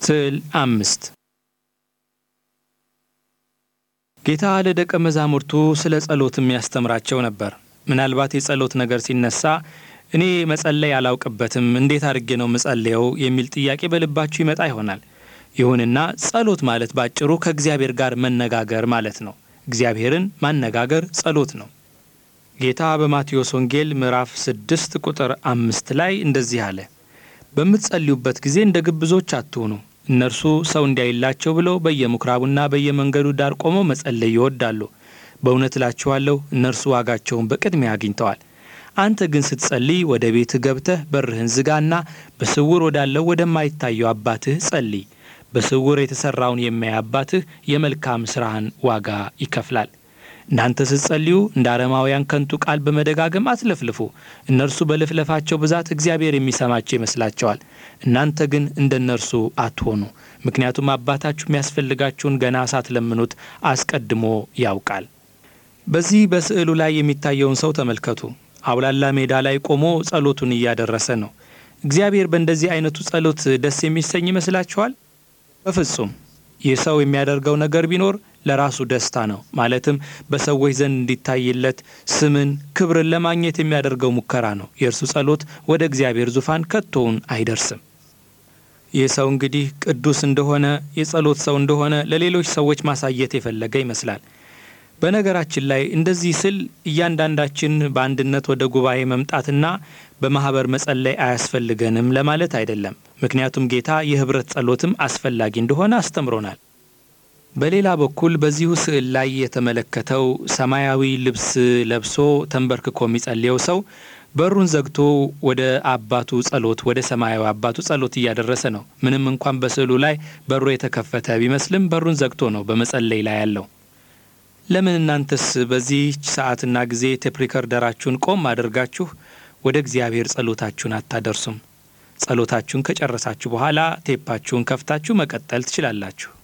ስዕል አምስት ጌታ ለደቀ መዛሙርቱ ስለ ጸሎትም ያስተምራቸው ነበር። ምናልባት የጸሎት ነገር ሲነሳ እኔ መጸለይ አላውቅበትም፣ እንዴት አድርጌ ነው ምጸልየው የሚል ጥያቄ በልባችሁ ይመጣ ይሆናል። ይሁንና ጸሎት ማለት ባጭሩ ከእግዚአብሔር ጋር መነጋገር ማለት ነው። እግዚአብሔርን ማነጋገር ጸሎት ነው። ጌታ በማቴዎስ ወንጌል ምዕራፍ ስድስት ቁጥር አምስት ላይ እንደዚህ አለ፣ በምትጸልዩበት ጊዜ እንደ ግብዞች አትሁኑ እነርሱ ሰው እንዲያይላቸው ብለው በየምኩራቡና በየመንገዱ ዳር ቆመው መጸለይ ይወዳሉ። በእውነት እላችኋለሁ እነርሱ ዋጋቸውን በቅድሚያ አግኝተዋል። አንተ ግን ስትጸልይ ወደ ቤትህ ገብተህ በርህን ዝጋና በስውር ወዳለው ወደማይታየው አባትህ ጸልይ። በስውር የተሠራውን የሚያይ አባትህ የመልካም ሥራህን ዋጋ ይከፍላል። እናንተ ስትጸልዩ እንደ አረማውያን ከንቱ ቃል በመደጋገም አትለፍልፉ። እነርሱ በልፍለፋቸው ብዛት እግዚአብሔር የሚሰማቸው ይመስላቸዋል። እናንተ ግን እንደ እነርሱ አትሆኑ፣ ምክንያቱም አባታችሁ የሚያስፈልጋችሁን ገና ሳትለምኑት አስቀድሞ ያውቃል። በዚህ በስዕሉ ላይ የሚታየውን ሰው ተመልከቱ። አውላላ ሜዳ ላይ ቆሞ ጸሎቱን እያደረሰ ነው። እግዚአብሔር በእንደዚህ አይነቱ ጸሎት ደስ የሚሰኝ ይመስላችኋል? በፍጹም። ይህ ሰው የሚያደርገው ነገር ቢኖር ለራሱ ደስታ ነው። ማለትም በሰዎች ዘንድ እንዲታይለት ስምን፣ ክብርን ለማግኘት የሚያደርገው ሙከራ ነው። የእርሱ ጸሎት ወደ እግዚአብሔር ዙፋን ከቶውን አይደርስም። ይህ ሰው እንግዲህ ቅዱስ እንደሆነ የጸሎት ሰው እንደሆነ ለሌሎች ሰዎች ማሳየት የፈለገ ይመስላል። በነገራችን ላይ እንደዚህ ስል እያንዳንዳችን በአንድነት ወደ ጉባኤ መምጣትና በማኅበር መጸለይ አያስፈልገንም ለማለት አይደለም። ምክንያቱም ጌታ የኅብረት ጸሎትም አስፈላጊ እንደሆነ አስተምሮናል። በሌላ በኩል በዚሁ ስዕል ላይ የተመለከተው ሰማያዊ ልብስ ለብሶ ተንበርክኮ የሚጸልየው ሰው በሩን ዘግቶ ወደ አባቱ ጸሎት ወደ ሰማያዊ አባቱ ጸሎት እያደረሰ ነው። ምንም እንኳን በስዕሉ ላይ በሩ የተከፈተ ቢመስልም በሩን ዘግቶ ነው በመጸለይ ላይ ያለው። ለምን እናንተስ በዚህች ሰዓትና ጊዜ ቴፕ ሪከርደራችሁን ቆም አድርጋችሁ ወደ እግዚአብሔር ጸሎታችሁን አታደርሱም? ጸሎታችሁን ከጨረሳችሁ በኋላ ቴፓችሁን ከፍታችሁ መቀጠል ትችላላችሁ።